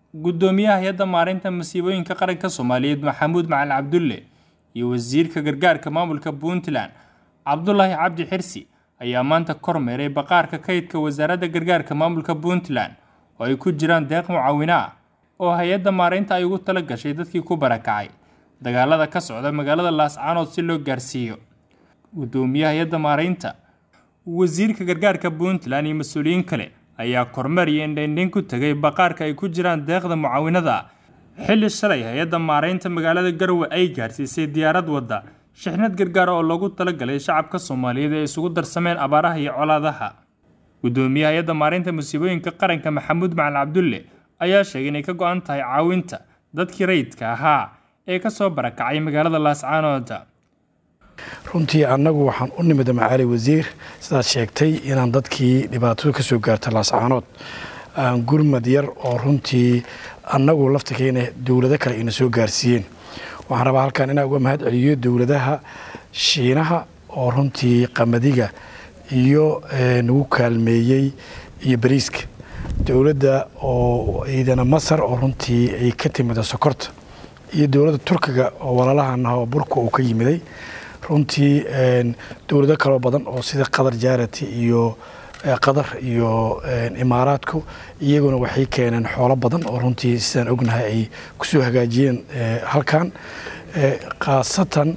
guddoomiyaha hay-adda maareynta masiibooyinka qaranka soomaaliyeed maxamuud macalin cabdulle iyo wasiirka gargaarka maamulka puntland cabdulaahi cabdi xirsi ayaa maanta kormeeray baqaarka kaydka wasaaradda gargaarka maamulka puntland oo ay ku jiraan deeq mucaawino ah oo hay-adda maareynta ay ugu tala gashay dadkii ku barakacay dagaalada ka socda magaalada laascaanood si loo gaarsiiyo guddoomiyaha hay-adda maareynta wasiirka gargaarka puntland iyo mas-uuliyiin kale ayaa kormeer iyo indhaindhayn ku tegay baqaarka ay ku jiraan deeqda mucaawinada xilli shalay hay-adda maareynta magaalada garowe ay gaarsiisay diyaarad wadda shixnad gargaar oo loogu talagalay shacabka soomaaliyeed ee isugu darsameen abaaraha iyo colaadaha guddoomiyaha hay-adda maareynta musiibooyinka qaranka maxamuud macalin cabdulle ayaa sheegay inay ka go-an tahay caawinta dadkii rayidka ahaa ee ka soo barakacay magaalada laascaanood runtii annagu waxaan u nimida macaali wasiir sidaad sheegtay inaan dadkii dhibaatadu ka soo gaarta laascaanood aan gurmad yar oo runtii annagu laftirkeena dowlado kale ayna soo gaarsiiyeen waxaan rabaa halkan inaan uga mahad celiyo dowladaha shiinaha oo runtii qamadiga iyo nagu kaalmeeyey iyo bariiska dowladda oo ciidana masar oo runtii ay ka timida sokorta iyo dowladda turkiga oo walaalahana oo burka uu ka yimiday runtii dowlado kaloo badan oo sida qatar jaarati iyo qatar iyo imaaraadku iyaguna waxay keeneen xoolo badan oo runtii sidaan ognahay ay kusoo hagaajiyeen halkan khaasatan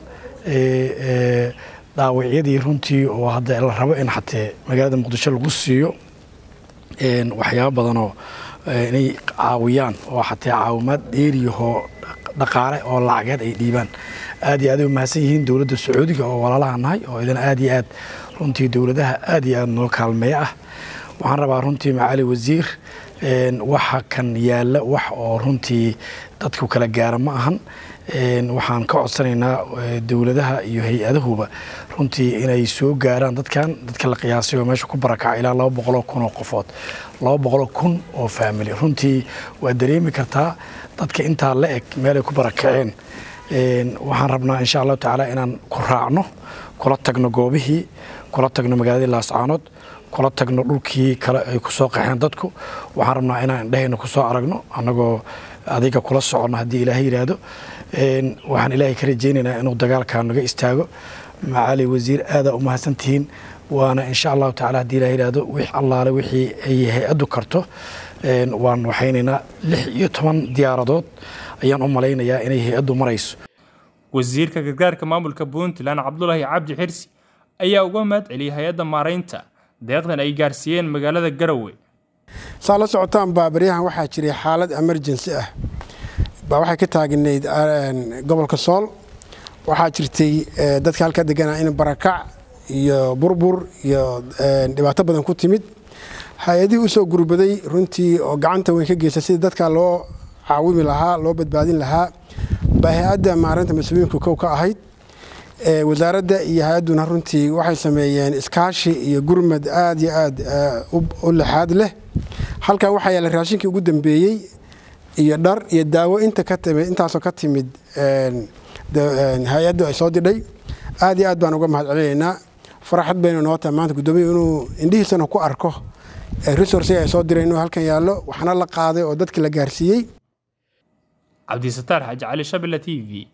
dhaawacyadii runtii oo hadda la rabo in xatee magaalada muqdisho lagu siiyo waxyaaba badanoo inay caawiyaan oo xatee caawimaad dheeriyahoo dhaqaale oo lacageed ay dhiibaan aad iyo aad ay umahadsan yihiin dowladda sacuudiga oo walaalaha nahay oo idan aad iyo aad runtii dowladaha aad iyo aad noo kaalmeeya ah waxaan rabaa runtii macaali wasiir waxa kan yaalla wax oo runtii dadku kala gaara ma ahan waxaan ka codsanaynaa dowladaha iyo hay-adahuba runtii inay soo gaaraan dadkan dadka la qiyaasay oo meesha ku barakaca ilaa laba boqoloo kun oo qofood laba boqoloo kun oo faamili runtii waad dareemi kartaa dadka intaa la eg meelay ku barakaceen waxaan rabnaa insha allahu tacaala inaan ku raacno kula tagno goobihii kula tagno magaaladii laascaanood kula tagno dhulkii kale ay ku soo qaxeen dadku waxaan rabnaa inaan indhahayna ku soo aragno annagoo adiga kula soconno haddii ilaahay yidhaahdo waxaan ilaahay ka rajaynaynaa inuu dagaalkaa naga istaago macaali wasiir aadaa u mahadsantihiin waana insha allahu tacala haddii ilahay yidhaahdo wix allaale wixii ay hay-addu karto waan waxaynaynaa lix iyo toban diyaaradood ayaan u malaynayaa inay hay-addu marayso wasiirka gargaarka maamulka puntland cabdulaahi cabdi xirsi ayaa uga mahad celiyay hay-adda maareynta deeqdan ay gaarsiiyeen magaalada garowe saa la socotaan baa baryahan waxaa jiray xaalad emergency ah baa waxay ka taagnayd gobolka sool waxaa jirtay dadka halka deganaa in barakac iyo burbur iyo dhibaato badan ku timid hay-adihii usoo gurbaday runtii oo gacanta weyn ka geysta sidii dadka loo caawimi lahaa loo badbaadin lahaa baa hay-adda maareynta mas-uuliyiinku kow ka ahayd wasaaradda iyo hay-adduna runtii waxay sameeyeen iskaashi iyo gurmad aad iyo aad u lixaad leh halkan waxaa yaalla raashinkii ugu dambeeyey iyo dhar iyo daawo inta ka timid intaasoo ka timid hay-addu ay soo didhay aad iyo aad baan uga mahad celinaynaa faraxad baynu noo tahay maanta guddoomiya inuu indhihiisana ku arko resource ay soo direen inuu halkan yaallo waxna la qaaday oo dadki la gaarsiiyey cabdisataar xaaji cali shabila t v